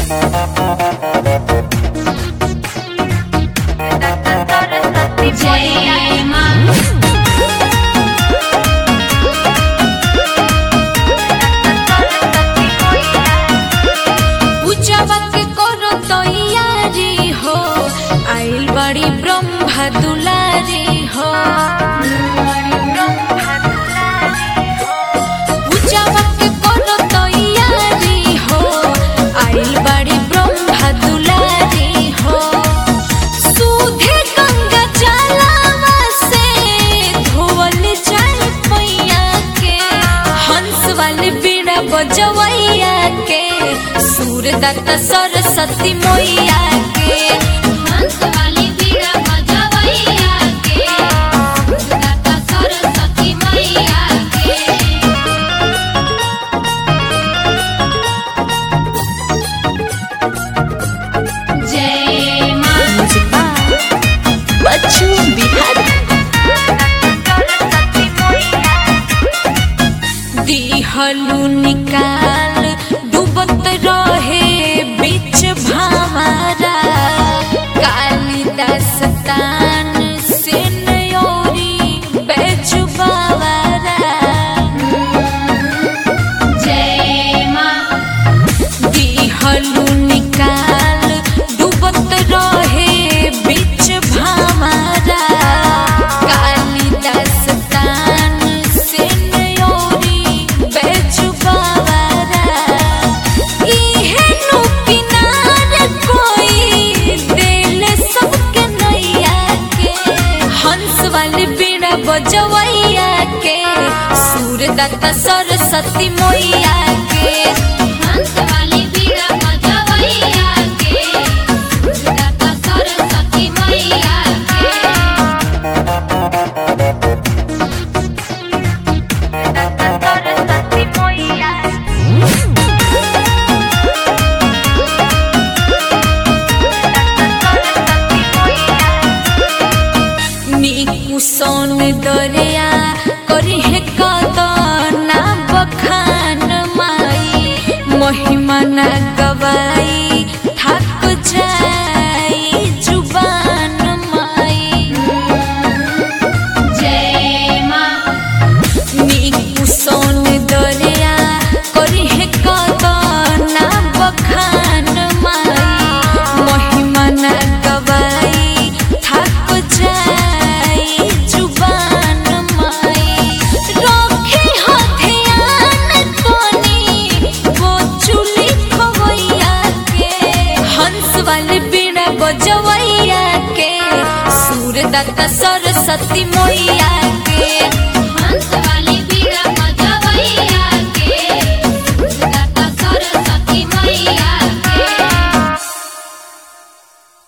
जय माँ पूजावा के करो तैयारी हो आइल बड़ी ब्रह्मा दुलारी हो पूजावा के करो तैयारी हो आइल बड़ी ब्रह्मा दुलारी हो सूधे गंगा जलावा से धोवल जाए पैया के हंस वाले बीड़ा बजवैया के सूरदत्त सरस्वती मैया के हंस वाली बीड़ा बजवैया के दाता सरस्वती मैया के जय माँ बच्चू बिहार दिहलू निकाल डूबत रहे बीच भामारा कालिदास तान से नयोरी बेजुबावारा जय माँ दिहलू निकाल डूबत रहे बीच भामारा कालिदास तान से नयोरी बेजुबावारा इहे नु किनार कोई दिल सबके नैया के हंस वाली बीड़ा बजवैया के सूरदत्त सरस्वती मैया के हंस वाली बीड़ा बजवैया के दाता सरस्वती मैया के नीकु सोन दरिया करी है कदना बखान माई महिमा न गवाई थक जाई जुबान माई जय माँ नीकु सोन दरिया करी है कदना बखान माई महिमा न गवाई थक जाई जुबान माई रखे हो ध्यान कोनी वो चुली खवैया के हंस वाले बीड़ा बजवैया के सूरदत्त सरस्वती मैया